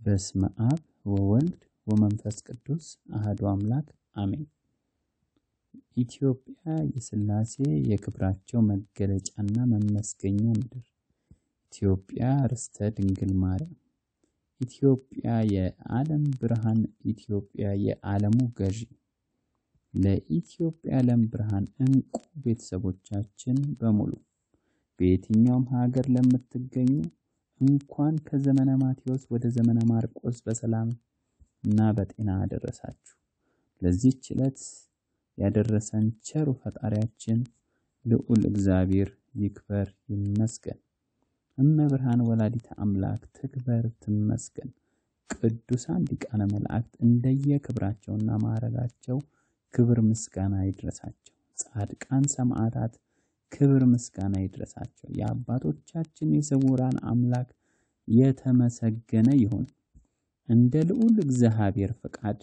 በስመ አብ ወወልድ ወመንፈስ ቅዱስ አህዱ አምላክ አሜን። ኢትዮጵያ የሥላሴ የክብራቸው መገለጫና መመስገኛ ምድር፣ ኢትዮጵያ ርስተ ድንግል ማርያም፣ ኢትዮጵያ የዓለም ብርሃን፣ ኢትዮጵያ የዓለሙ ገዢ፣ ለኢትዮጵያ ዓለም ብርሃን እንቁ ቤተሰቦቻችን በሙሉ በየትኛውም ሀገር ለምትገኙ እንኳን ከዘመነ ማቴዎስ ወደ ዘመነ ማርቆስ በሰላም እና በጤና አደረሳችሁ። ለዚህች ዕለት ያደረሰን ቸሩ ፈጣሪያችን ልዑል እግዚአብሔር ይክበር ይመስገን። እመብርሃን ወላዲተ አምላክ ትክበር ትመስገን። ቅዱሳን ሊቃነ መላእክት እንደየክብራቸውና ማዕረጋቸው ክብር ምስጋና ይድረሳቸው። ጻድቃን ሰማዕታት ክብር ምስጋና ይድረሳቸው። የአባቶቻችን የስውራን አምላክ የተመሰገነ ይሁን። እንደ ልዑል እግዚአብሔር ፈቃድ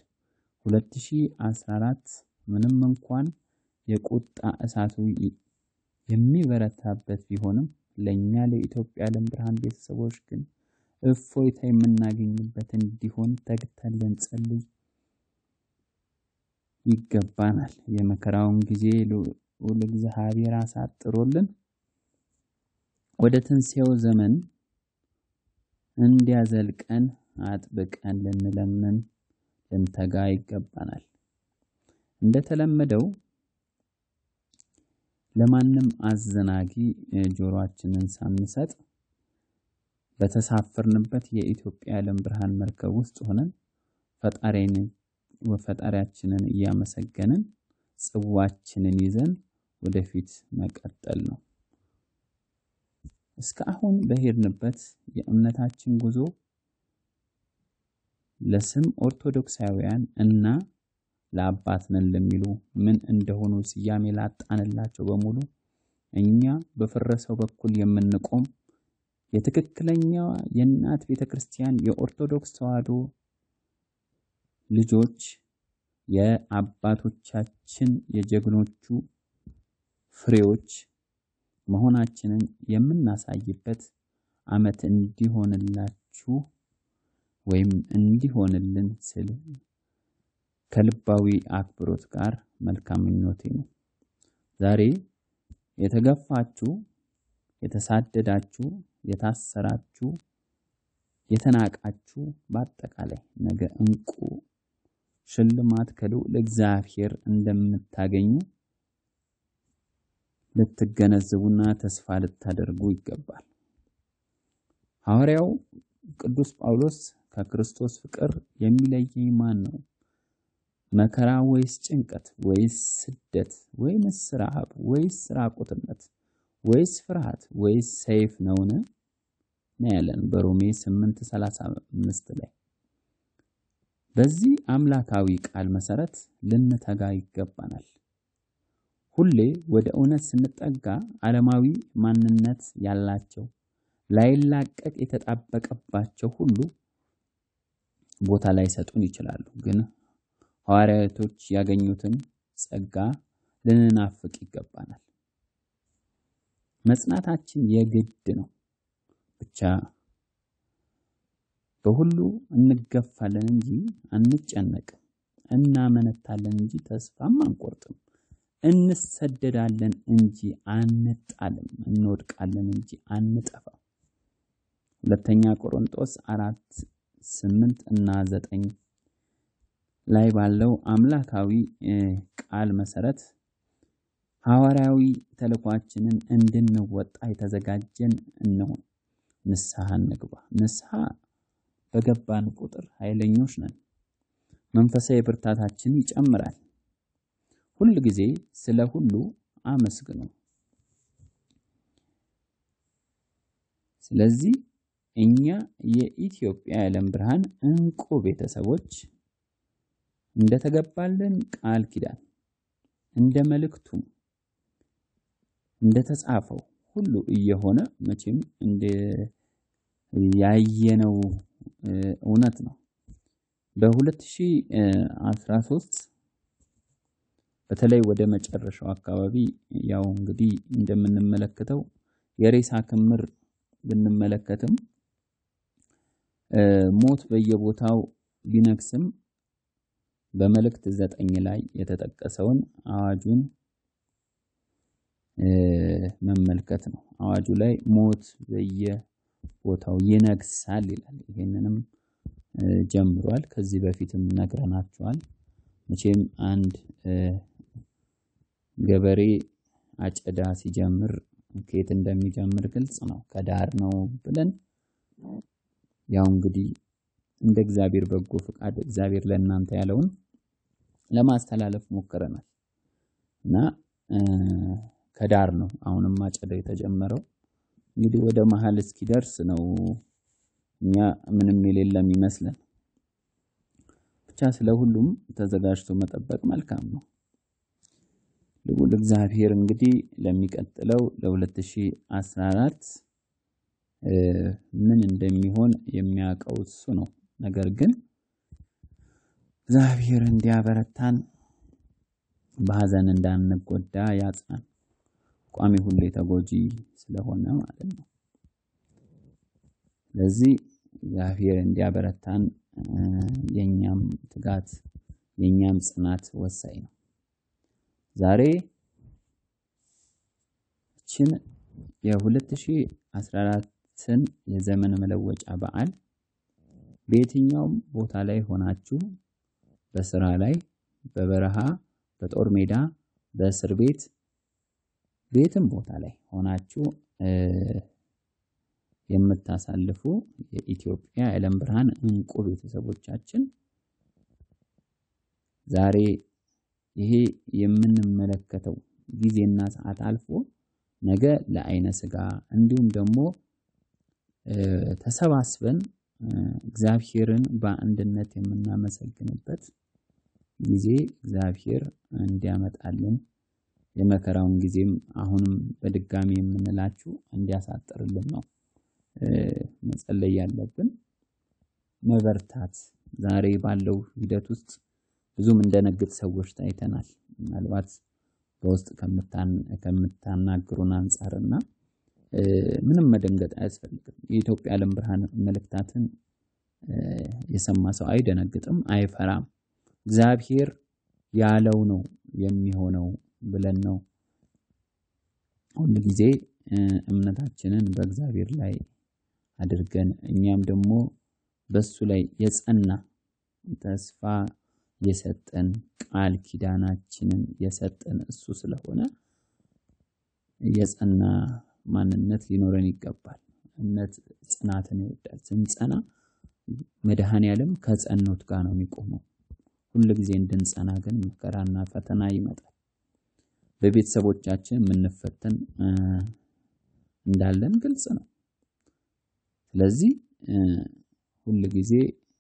2014 ምንም እንኳን የቁጣ እሳቱ የሚበረታበት ቢሆንም ለእኛ ለኢትዮጵያ ዓለም ብርሃን ቤተሰቦች ግን እፎይታ የምናገኝበት እንዲሆን ተግተን ልንጸልይ ይገባናል። የመከራውን ጊዜ ልዑል እግዚአብሔር አሳጥሮልን ወደ ትንሣኤው ዘመን እንዲያዘልቀን አጥብቀን ልንለምን ልንተጋ ይገባናል። እንደተለመደው ለማንም አዘናጊ ጆሮአችንን ሳንሰጥ በተሳፈርንበት የኢትዮጵያ ዓለም ብርሃን መርከብ ውስጥ ሆነን ፈጣሪያችንን እያመሰገንን ጽዋችንን ይዘን ወደፊት መቀጠል ነው። እስከ አሁን በሄድንበት የእምነታችን ጉዞ ለስም ኦርቶዶክሳውያን እና ለአባት ነን ለሚሉ ምን እንደሆኑ ስያሜ ላጣንላቸው በሙሉ እኛ በፈረሰው በኩል የምንቆም የትክክለኛዋ የእናት ቤተ ክርስቲያን የኦርቶዶክስ ተዋሕዶ ልጆች የአባቶቻችን የጀግኖቹ ፍሬዎች መሆናችንን የምናሳይበት ዓመት እንዲሆንላችሁ ወይም እንዲሆንልን ስል ከልባዊ አክብሮት ጋር መልካም ምኞቴ ነው። ዛሬ የተገፋችሁ፣ የተሳደዳችሁ፣ የታሰራችሁ፣ የተናቃችሁ በአጠቃላይ ነገ እንቁ ሽልማት ከልዑል እግዚአብሔር እንደምታገኙ ልትገነዘቡና ተስፋ ልታደርጉ ይገባል። ሐዋርያው ቅዱስ ጳውሎስ ከክርስቶስ ፍቅር የሚለየኝ ማን ነው? መከራ ወይስ ጭንቀት ወይስ ስደት ወይስ ረሃብ ወይስ ራቁትነት ወይስ ፍርሃት ወይስ ሰይፍ ነውን? ነው ያለን በሮሜ 8:35 ላይ። በዚህ አምላካዊ ቃል መሰረት ልንተጋ ይገባናል። ሁሌ ወደ እውነት ስንጠጋ ዓለማዊ ማንነት ያላቸው ላይላቀቅ የተጣበቀባቸው ሁሉ ቦታ ላይሰጡን ይችላሉ። ግን ሐዋርያቶች ያገኙትን ጸጋ ልንናፍቅ ይገባናል። መጽናታችን የግድ ነው። ብቻ በሁሉ እንገፋለን እንጂ አንጨነቅም፣ እናመነታለን እንጂ ተስፋም አንቆርጥም፣ እንሰደዳለን እንጂ አንጣልም፣ እንወድቃለን እንጂ አንጠፋም። ሁለተኛ ቆሮንጦስ አራት ስምንት እና ዘጠኝ ላይ ባለው አምላካዊ ቃል መሰረት ሐዋርያዊ ተልኳችንን እንድንወጣ የተዘጋጀን እንሆን። ንስሐ እንግባ። ንስሐ በገባን ቁጥር ኃይለኞች ነን። መንፈሳዊ ብርታታችን ይጨምራል። ሁል ጊዜ ስለ ሁሉ አመስግኑ። ስለዚህ እኛ የኢትዮጵያ የዓለም ብርሃን እንቁ ቤተሰቦች እንደተገባልን ቃል ኪዳን እንደ መልእክቱም እንደተጻፈው ሁሉ እየሆነ መቼም እንደ ያየነው እውነት ነው። በ2013 በተለይ ወደ መጨረሻው አካባቢ ያው እንግዲህ እንደምንመለከተው የሬሳ ክምር ብንመለከትም ሞት በየቦታው ቢነግስም በመልእክት ዘጠኝ ላይ የተጠቀሰውን አዋጁን መመልከት ነው። አዋጁ ላይ ሞት በየቦታው ይነግሳል ይላል። ይሄንንም ጀምሯል። ከዚህ በፊትም ነግረናቸዋል። መቼም አንድ ገበሬ አጨዳ ሲጀምር ከየት እንደሚጀምር ግልጽ ነው። ከዳር ነው ብለን ያው እንግዲህ እንደ እግዚአብሔር በጎ ፍቃድ እግዚአብሔር ለእናንተ ያለውን ለማስተላለፍ ሞክረናል እና ከዳር ነው አሁንም አጨዳ የተጀመረው። እንግዲህ ወደ መሃል እስኪደርስ ነው እኛ ምንም የሌለም ይመስለን። ብቻ ስለ ሁሉም ተዘጋጅቶ መጠበቅ መልካም ነው። ልዑል እግዚአብሔር እንግዲህ ለሚቀጥለው ለ2014 ምን እንደሚሆን የሚያውቀው እሱ ነው። ነገር ግን እግዚአብሔር እንዲያበረታን በሀዘን እንዳንጎዳ ያጽናን። ቋሚ ሁሌ ተጎጂ ስለሆነ ማለት ነው። ስለዚህ እግዚአብሔር እንዲያበረታን የኛም ትጋት የኛም ጽናት ወሳኝ ነው። ዛሬ ይችን የ2014ን የዘመን መለወጫ በዓል በየትኛውም ቦታ ላይ ሆናችሁ በስራ ላይ፣ በበረሃ፣ በጦር ሜዳ፣ በእስር ቤት ቤትም ቦታ ላይ ሆናችሁ የምታሳልፉ የኢትዮጵያ የዓለም ብርሃን እንቁ ቤተሰቦቻችን ዛሬ ይሄ የምንመለከተው ጊዜና ሰዓት አልፎ ነገ ለዓይነ ሥጋ እንዲሁም ደግሞ ተሰባስበን እግዚአብሔርን በአንድነት የምናመሰግንበት ጊዜ እግዚአብሔር እንዲያመጣልን የመከራውን ጊዜም አሁንም በድጋሚ የምንላችሁ እንዲያሳጥርልን ነው መጸለይ ያለብን። መበርታት ዛሬ ባለው ሂደት ውስጥ ብዙም እንደነግጥ ሰዎች ታይተናል። ምናልባት በውስጥ ከምታናግሩን አንፃርና ምንም መደንገጥ አያስፈልግም። የኢትዮጵያ ዓለም ብርሃን መልእክታትን የሰማ ሰው አይደነግጥም፣ አይፈራም። እግዚአብሔር ያለው ነው የሚሆነው ብለን ነው ሁል ጊዜ እምነታችንን በእግዚአብሔር ላይ አድርገን እኛም ደግሞ በሱ ላይ የጸና ተስፋ የሰጠን ቃል ኪዳናችንን የሰጠን እሱ ስለሆነ የጸና ማንነት ሊኖረን ይገባል። እምነት ጽናትን ይወዳል። ስንጸና መድኃኔዓለም ከጸኑት ጋር ነው የሚቆመው። ሁል ጊዜ እንድንጸና ግን መከራና ፈተና ይመጣል። በቤተሰቦቻችን የምንፈተን እንዳለን ግልጽ ነው። ስለዚህ ሁል ጊዜ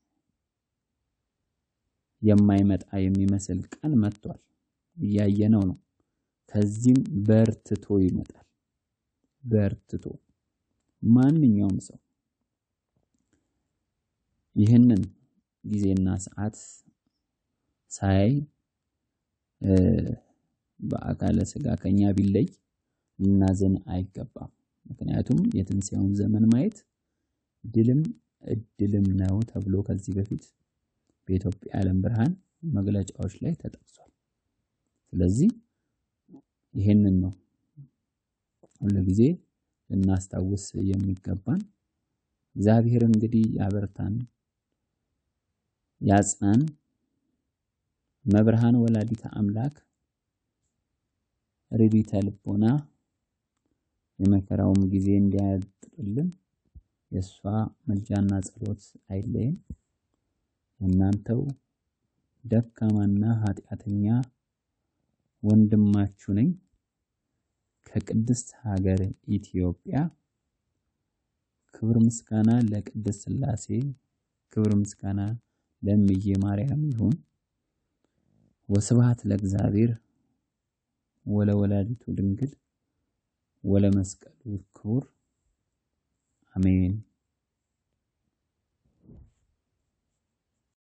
የማይመጣ የሚመስል ቀን መጥቷል፣ እያየነው ነው። ከዚህም በርትቶ ይመጣል። በርትቶ ማንኛውም ሰው ይህንን ጊዜና ሰዓት ሳያይ በአካለ ሥጋ ከኛ ቢለይ ልናዘን አይገባም። ምክንያቱም የትንሣኤውን ዘመን ማየት ድልም እድልም ነው ተብሎ ከዚህ በፊት በኢትዮጵያ ዓለም ብርሃን መግለጫዎች ላይ ተጠቅሷል። ስለዚህ ይሄንን ነው ሁል ጊዜ ልናስታውስ የሚገባን። እግዚአብሔር እንግዲህ ያበርታን፣ ያጽናን። መብርሃን ወላዲተ አምላክ ርዲተ ልቦና የመከራውም ጊዜ እንዲያጥርልን የእሷ ምልጃና ጸሎት አይለየን። እናንተው ደካማና ኃጢአተኛ ወንድማችሁ ነኝ ከቅድስት ሀገር ኢትዮጵያ። ክብር ምስጋና ለቅድስት ሥላሴ፣ ክብር ምስጋና ለእምዬ ማርያም ይሁን። ወስብሐት ለእግዚአብሔር ወለወላዲቱ ድንግል ወለመስቀሉ ክቡር አሜን።